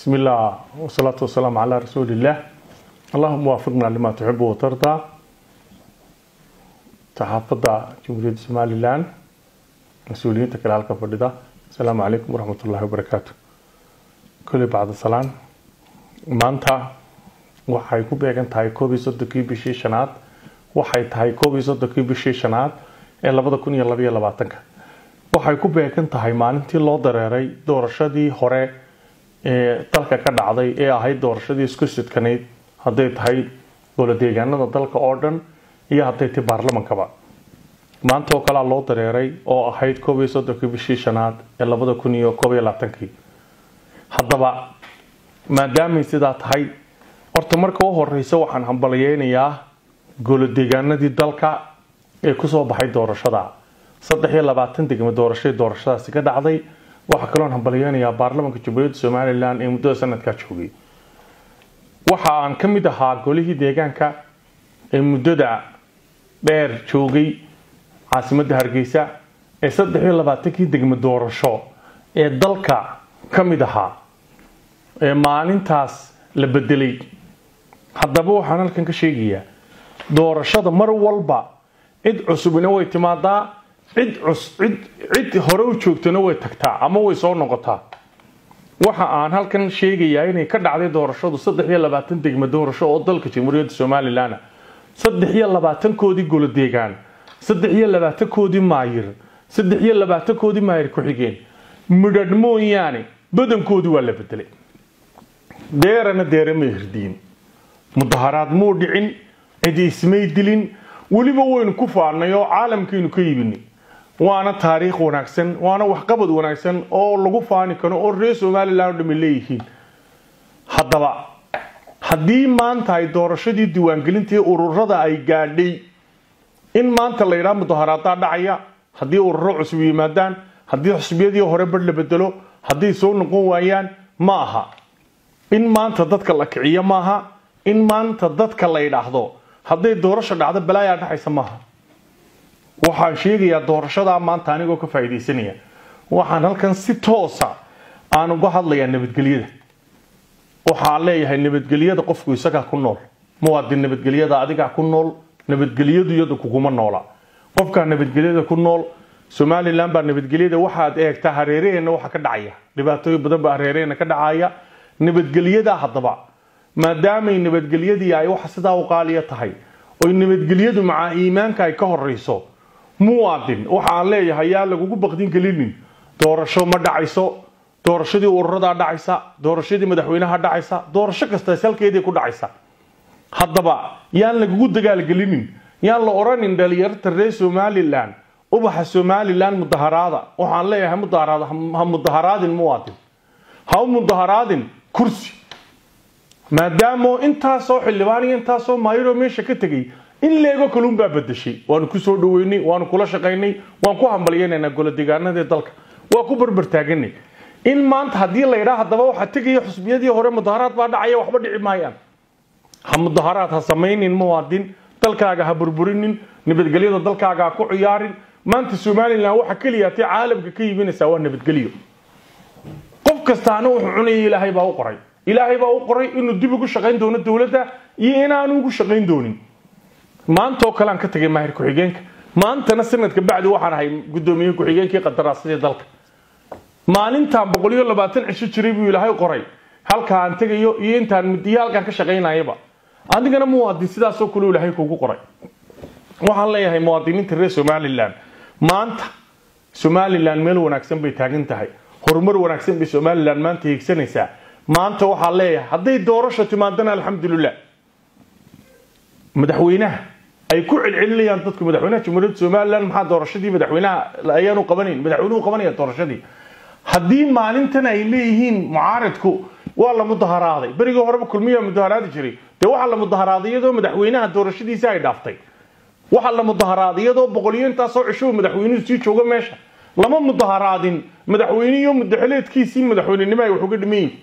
بسم الله والصلاة والسلام على رسول الله اللهم وافقنا لما تحب وترضى تحافظ جمهورية سومالي لان مسؤولين تكلال كفردة السلام عليكم ورحمة الله وبركاته كل بعد السلام maanta waxay ku beegan tahay koob iyo soddonkii bishii shanaad waxay tahay koob iyo soddonkii bishii shanaad ee labada kun iyo labaiyo labaatanka waxay ku beegan tahay maalintii loo dareeray doorashadii hore ee dalka ka dhacday ee ahayd doorashadii isku sidkanayd hadday tahay goladeegaanada dalka oo dhan iyo hadday tahay baarlamankaba maanta oo kalea loo dareeray oo ahayd koob iyo soddonkii bishii shanaad ee labada kun iyo koob iyo labaatankii haddaba maadaamay sidaa tahay horta marka u horeysa waxaan hambalyeynayaa goladeegaanadii dalka ee kusoo baxay doorashada saddex iyo labaatan degmo doorashadii doorashadaasi ka dhacday waxaa kaloon hambalyeynayaa baarlamaanka jamhuuriyadda somalilan ee muddada sanadkaa joogay waxa aan ka mid ahaa golihii deegaanka ee muddada dheer joogay caasimadda hargeysa ee saddex iyo labaatankii degmo doorasho ee dalka ka mid ahaa ee maalintaas la bedelay haddaba waxaan halkan ka sheegayaa doorashada mar walba cid cusubina way timaadaa cid cus cid cid hore u joogtana way tagtaa ama way soo noqotaa waxa aan halkan sheegayaa inay ka dhacday doorashadu saddex iyo labaatan degmo doorasho oo dalka jamhuuriyadda somalilan saddex iyo labaatankoodii golodeegaan saddex iyo labaatankoodii maayir saddex iyo labaatankoodii maayir ku-xigeen midhadh mooyaane badankoodii waa la bedelay deerana deere may hirdiin mudaharaad muu dhicin cidi ismay dilin weliba waynu ku faanay oo caalamkaynu ka yibini waana taariikh wanaagsan waana waxqabad wanaagsan oo lagu faani karo oo reer somalilan o dhami leeyihiin haddaba haddii maanta ay doorashadii diiwaangelintii ururada ay gaadhay in maanta la yidhaha mudaharaadaa dhacaya haddii ururo cusub yimaadaan haddii xusbiyadii hore bar la bedelo hadday soo noqon waayaan ma aha in maanta dadka la kiciyo maaha in maanta dadka la yidhaahdo hadday doorasho dhacdo balaayaa dhacaysa maaha waxaan sheegayaa doorashadaa maanta anigoo ka faa'iidaysanaya waxaan halkan si toosa aan uga hadlayaa nabadgelyada waxaan leeyahay nabadgelyada qofku isagaa ku nool muwaadin nabadgelyada adigaa ku nool nabadgelyadu iyadu kuguma noola qofkaa nabadgelyada ku nool somalilan baa nabadgelyada waxaad eegtaa hareeraheenna waxa ka dhacaya dhibaatooyin badan baa hareeraheenna ka dhacaya nabadgelyadaa haddaba maadaamay nabadgelyadii ay waxa sidaa u qaaliya tahay oy nabadgelyadu macaa iimaanka ay ka horeyso muwaadin waxa aan leeyahay yaa lagugu baqdin gelinin doorasho ma dhacayso doorashadii ururadaa dhacaysa doorashadii madaxweynaha dhacaysa doorasho kasta salkeedii ku dhacaysa haddaba yaan lagugu dagaalgelinin yaan la odhanin dhalinyarta reer somalilan ubaxa somalilan mudaharaada waxaan leeyahay mudaharaad ha mudaharaadin muwaadin ha u mudaharaadin kursi maadaamo intaasoo xildhibaan iyo intaasoo maayiroo meesha ka tegay in leego kaluun baa bedeshay waanu ku soo dhaweynay waanu kula shaqaynay waan ku hambalyaynaynaa goladeegaanadii dalka waa ku barbartaaganay in maanta haddii la yidhaa haddaba waxaa tegaya xusbiyadii hore mudaharaad baa dhacaya waxba dhici maayaan ha mudaharaad ha samaynin muwaadin dalkaaga ha burburinin nabadgelyada dalkaaga ha ku ciyaarin maanta somalilan waxa keliya ti caalamka ka yiminaysaa waa nabadgelyo qof kastaana wuxuu cunaya ilaahay baa u qoray ilaahay baa u qoray inuu dib ugu shaqayn doono dowladda iyo inaanu ugu shaqayn doonin maantaoo kale aan ka tagay maahir ku-xigeenka maantana sanadka bacdi waxaan ahay guddoomiye ku-xigeenkii qadaraasadii dalka maalintaan boqol iyo labaatan cisho jiray buu ilaahay qoray halka aan tegayo iyo intaan mudiyo halkaan ka shaqaynayaba adigana muwaadin sidaasoo kale ilaahay kugu qoray waxaan leeyahay muwaadiniinta reer somalilan maanta somalilan meel wanaagsan bay taagan tahay horumar wanaagsan bay somalilan maanta hiigsanaysaa maanta waxaa leeyahay hadday doorasho timaadana alxamdulilah madaxweynaha ay ku celcelinayaan dadku madaxweynaha jamhuuriyadda somalilan maxaa doorashadii madaxweynaha ayaanu qabanayn madaxweynuhu qabanaya doorashadii haddii maalintan ay leeyihiin mucaaridku waa la mudaharaaday berigii horeba kulmiyaa mudaharaadi jiray dee waxaa la mudaharaaday iyadoo madaxweynaha doorashadiisa ay dhaaftay waxaa la mudaharaaday iyadoo boqoliyo intaasoo cisho madaxweynuhu sii jooga meesha lama mudaharaadin madaxweyniyo mudaxileedkiisii madaxweynenimo ay wax uga dhiman yihin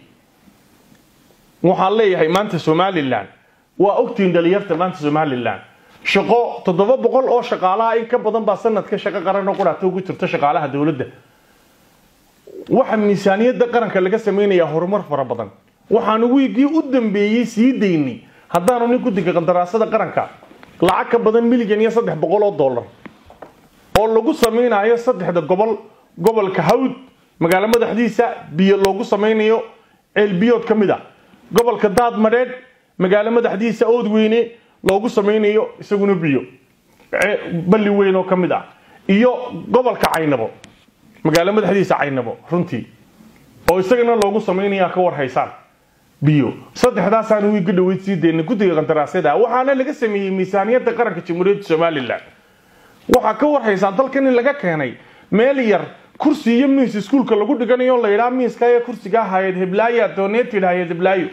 waxaan leeyahay maanta somalilan waa ogtihiin dhalinyarta maanta somalilan shaqo toddoba boqol oo shaqaalaha in ka badan baa sanadka shaqo qaran oo quraata ugu jirta shaqaalaha dowladda waxa miisaaniyadda qaranka laga samaynayaa horumar fara badan waxaanu wiigii u dambeeyey sii daynay haddaanu nin guddiga qandaraasada qaranka lacag ka badan milyan iyo saddex boqol oo dollar oo lagu samaynayo saddexda gobol gobolka hawd magaalo madaxdiisa biyo loogu samaynayo ceelbiyood ka mid a gobolka daad madheedh magaalo madaxdiisa oodweyne loogu samaynayo isaguna biyo balli weyn oo ka mid ah iyo gobolka caynabo magaalo madaxdiisa caynabo runtii oo isagana loogu samaynaya ka war haysaan biyo saddexdaasaan wiiga dhaweyd sii daynay guddiga qandaraasyada waxaana laga sameeyey miisaaniyadda qaranka jamhuuriyadda somalilan waxaa ka war haysaan dalkan in laga keenay meel yar kursi iyo miis iskuulka lagu dhiganayo la yidhaa miiska ee kursiga hayad heblaayo dooneetid hayad heblaayo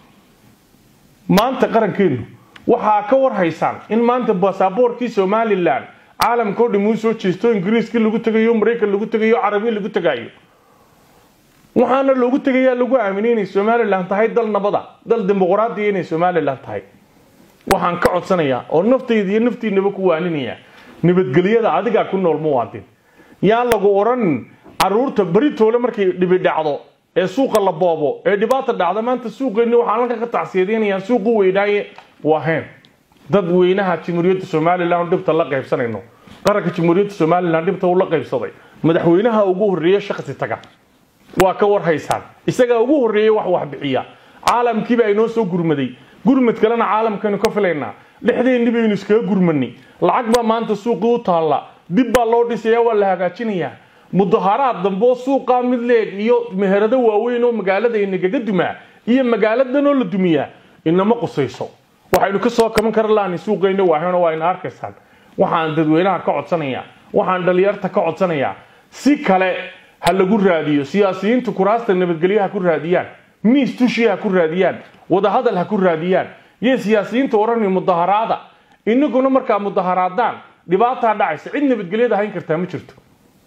maanta qarankeenu waxaa ka war haysaan in maanta basaboorkii somalilan caalamka oo dham uu soo jeesto ingiriiskii lagu tegayo maraykan lagu tegayo carabi lagu tegayo waxaana loogu tegayaa lagu aaminay inay somalilan tahay dal nabada dal dimuqraadiya inay somalilan tahay waxaan ka codsanayaa oo naftayda iyo naftiinaba ku waaninaya nabadgelyada adigaa ku nool muwaadin yaan lagu odhan caruurta beritoole markay dhibi dhacdo ee suuqa la boobo ee dhibaata dhacda maanta suuqeenni waxaan halka ka tacsiyadaynayaa suuqu weynaaye waaheen dad weynaha jamhuuriyadda somalilan dhibta la qaybsanayno qaranka jamhuuriyadda somalilan dhibta uu la qaybsaday madaxweynaha ugu horreeya shakhsi taga waa ka war haysaan isagaa ugu horreeyey wax wax bixiya caalamkiiba inoo soo gurmaday gurmad kalena caalamkaynu ka filaynaa dhexdeenni baynu iskaga gurmanay lacag baa maanta suuqii u taalla dib baa loo dhisaya waa la hagaajinayaa mudaharaad dambe oo suuqaa mid leeg iyo meherado waaweyn oo magaalada inagaga dumaa iyo magaaladan oo la dumiyaa inama qusayso waxaynu ka soo kaban kara laani suuqayna waaheno waa ina arkaysaan waxaan dadweynaha ka codsanayaa waxaan dhalinyarta ka codsanayaa si kale ha lagu raadiyo siyaasiyiintu kuraasta nabadgelyo ha ku raadiyaan miis tushi ha ku raadiyaan wadahadal ha ku raadiyaan iyo siyaasiyiinta odhanay mudaharaada inaguna markaa mudaharaadaan dhibaataa dhacaysa cid nabadgelyada hayn kartaa ma jirto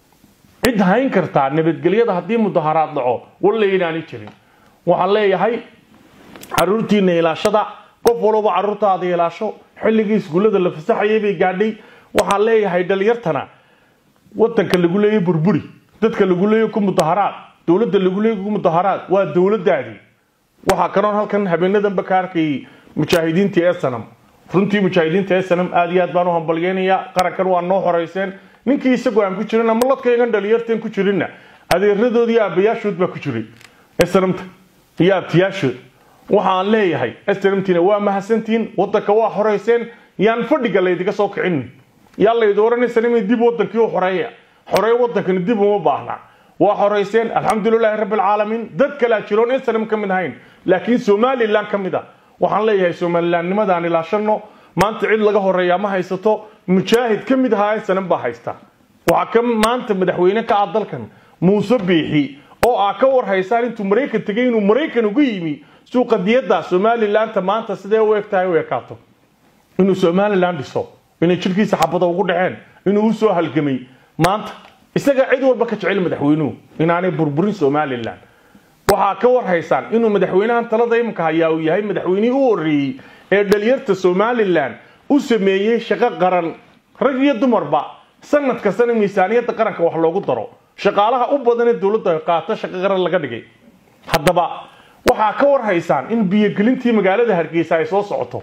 cid hayn kartaa nabadgelyada haddii mudaharaad dhaco walla inaani jirin waxaan leeyahay caruurtiina ilaashada qof walba caruurtaada ilaasho xilligii iskuullada la fasaxayay bay gaadhay waxaan leeyahay dhalinyartana wadanka lagu leeyahy burburi dadka lagu leeyahy ku mudaharaad dowladda lagu leeyahy ku mudaharaad waa dowladaadii waxaa kanoon halkan habeenadanba ka arkayay mujaahidiintii ee sanam runtii mujaahidiinta ee sanam aad iyo aad baan u hambalyeynayaa qarankan waa noo horeyseen ninkii isagoo aan ku jirin ama ladkaygan dhalinyarteen ku jirinna adeeradood iyo aabayaashood baa ku jiray snamta iyo abtiyaashood waxaan leeyahay snamtina waa mahadsantihiin wadanka waa horeyseen yaan fadhiga laydiga soo kicin yaa laydi odhanaysan inay dib wadankii u xoreeya xoreey wadankani dib uma baahna waa xoreyseen alxamdulilaahi rabbi alcaalamiin dad kalea jiroon snam ka mid ahayn laakiin somalilan ka mid a waxaan leeyahay somalilannimadaan ilaashano maanta cid laga horeeyaa ma haysato mujaahid ka mid ahaa snam baa haysta waxaa ka maanta madaxweyne ka ah dalkan muuse biixi oo aa ka war haysaan intuu maraykan tegay inuu maraykan uga yimi suuqa diyadda somalilanта maanta sidee u eg tahay u ekaato inuu somalilan dhiso inay jirkiisa xabada ugu dhaceen inuu u soo halgamay maanta isaga cid walba ka jecel madaxweynuhu inaanay burburin somalilan waxaa ka war haysaan inuu madaxweynahan talada iminka hayaa uu yahay madaxweynihii u horreeyey ee dhalinyarta somalilan u sameeyey shaqo qaran rag iyo dumarba sanad kastana miisaaniyadda qaranka wax loogu daro shaqaalaha u badan ee dowladda qaato shaqo qaran laga dhigay haddaba waxaa ka war haysaan in biyogelintii magaalada hargeysa ay soo socoto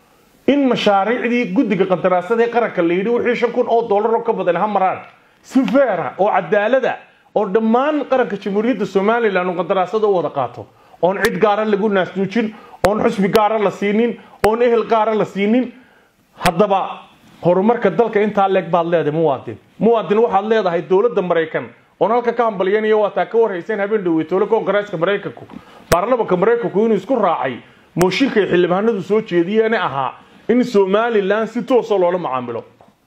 in mashaariicdii guddiga qandaraasada ee qaranka la yidhi wixii shan kun oo dollar oo ka badan ha maraan si feera oo cadaalada oo dhammaan qaranka jamhuuriyadda somalilan uu qandaraasada u wada qaato oon cid gaara lagu naasnuujin oon xusbi gaara la siinin oon ehel gaara la siinin haddaba horumarka dalka intaa leeg baad leedahay muwaadin muwaadin waxaad leedahay dowladda maraykan oon halka ka hambalyanayo waataa ka warhayseen habeen dhaweytoole koongareeska maraykanku baarlamanka maraykanku inuu isku raacay mooshinka ay xildhibaanadu soo jeediyeene ahaa in somalilan si toosa loola macaamilo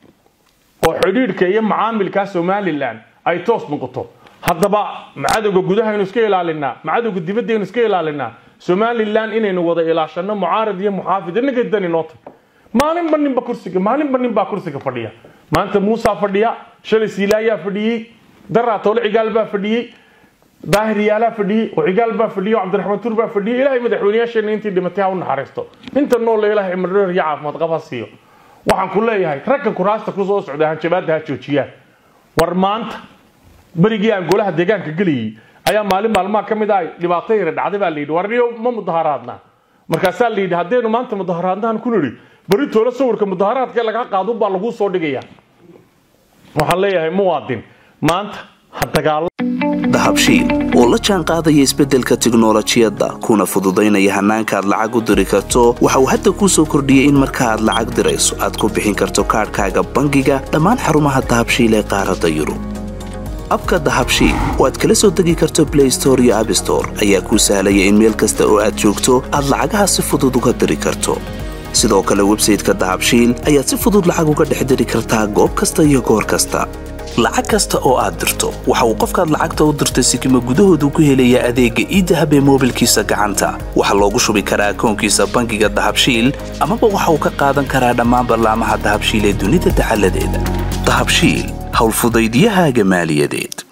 oo xidhiidhka iyo macaamilkaa somalilan ay toos noqoto haddaba macadowga gudahaynu iska ilaalinaa macadowga dibadaynu iska ilaalinaa somalilan inaynu wada ilaashano mucaarad iyo muxaafid inaga dani noota maalinba ninba kursiga maalinba ninbaa kursiga fadhiya maanta muusaa fadhiya shalay siilaayaa fadhiyey daraa toole cigaal baa fadhiyey daahir yaalaa fadhiyey oo cigaal baa fadhiyey oo cabdiraxmaan tuur baa fadhiyey ilaahay madaxweynayaasheena intii dhimatay ha u naxariisto inta nool ilaahay cimrireer iyo caafimaad qab ha siiyo waxaan ku leeyahay ragga kuraasta ku soo socda hanjabaadda ha joojiyaan war maanta berigii aan golaha deegaanka gelayay ayaa maalin maalmaha ka mid ah dhibaato yara dhacday baa layidhi warniyo ma mudaharaadna markaasaa layidhi haddaynu maanta mudaharaadnahan ku nidhi beri toolo sawirka mudaharaadka lagaa qaado baa laguu soo dhigaya waxaan leeyahay muwaadin maanta ha dagaalo dahabshiil oo la jaan qaadaya isbeddelka tiknolojiyadda kuna fududaynaya hannaanka aad lacag u diri karto waxa uu hadda kuu soo kordhiyey in marka aad lacag dirayso aad ku bixin karto kaadhkaaga bangiga dhammaan xarumaha dahabshiil ee qaaradda yurub abka dahabshiil oo aad kala soo degi karto blay store iyo abstore ayaa kuu sahlaya in meel kasta oo aad joogto aad lacagaha si fudud uga diri karto sidoo kale websayteka dahabshiil ayaad si fudud lacag uga dhex diri kartaa goob kasta iyo goor kasta lacag kasta oo aad dirto waxa uu qofkaad lacagta u dirtay sikima gudahoodu ku helayaa adeegga iidahab ee moobilkiisa gacanta waxaa loogu shubi karaa akoonkiisa bangiga dahabshiil amaba waxa uu ka qaadan karaa dhammaan ballaamaha dahabshiil ee dunida dacaladeeda dahabshiil howlfudaydyahaaga maaliyadeed